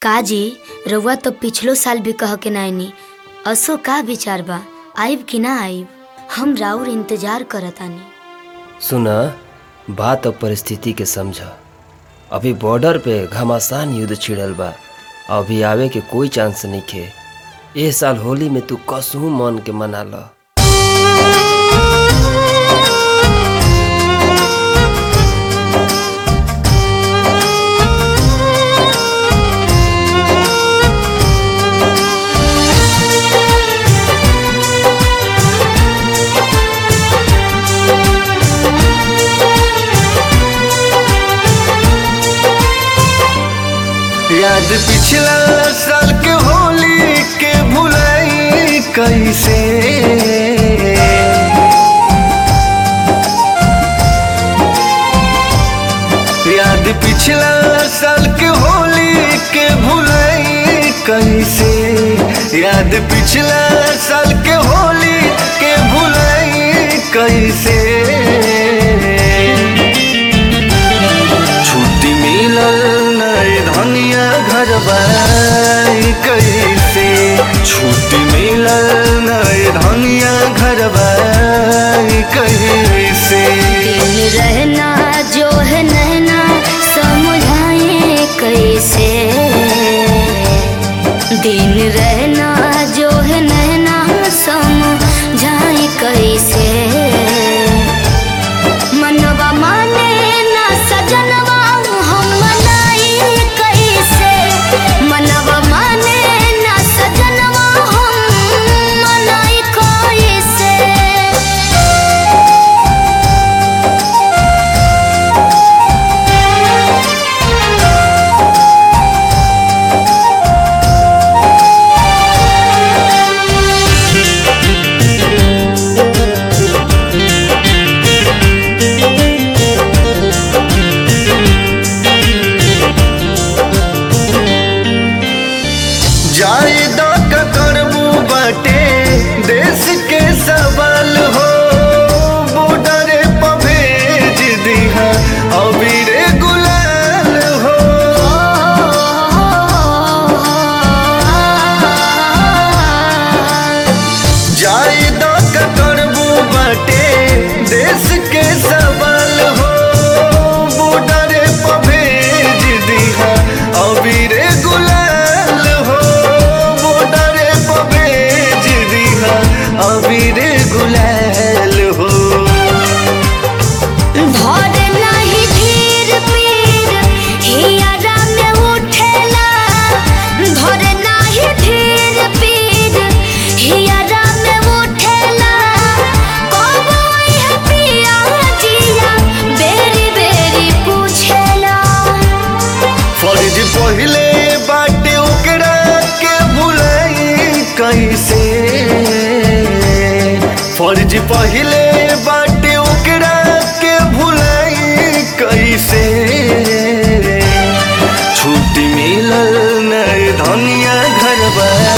काजी रउआ तो पिछलो साल भी कह के नाइनी असो का विचार बा आइब कि ना आइब हम राउर इंतजार करतानी सुना बात और परिस्थिति के समझ अभी बॉर्डर पे घमासान युद्ध छिड़ल बा अभी आवे के कोई चांस नइखे ए साल होली में तू कसहू मन के मना ल याद पिछला साल के होली के भुलाई कैसे याद पिछला साल के होली के भुलाई कैसे याद पिछला साल के होली के भुलाई कैसे छुट्टी मिलल नए धनिया घर बाई कैसे छुट्टी मिलल नए धनिया घर बाई कैसे दिन रहना जो है नैना समझाए कैसे दिन रहना जो है नैना समझाए कैसे मनवा माने ना सजनवा हम मनाई कैसे मनवा माने ना सजनवा हम मनाई कैसे जाए द करबू बाटे देश के सवाल हो बॉर्डर पर भेज दिहा अबीर गुलाल हो जाए द करबू बाटे देश के सवाल हो बॉर्डर पर भेज दिहा अबीर गुलाल हो बॉर्डर पर भेज दिहा अबीर गुलाल हो धर नाही धीर पीर हियरा में उठेला धर नाही धीर पीर हियरा में उठेला कबई है पिया जिया बेरी बेरी पूछेला फर्ज पहले बाटे ओकरा के भुलाई कैसे फर्ज पहले बाटे ओकरा के भुलाई कैसे छुट्टी मिलल नए धनिया घर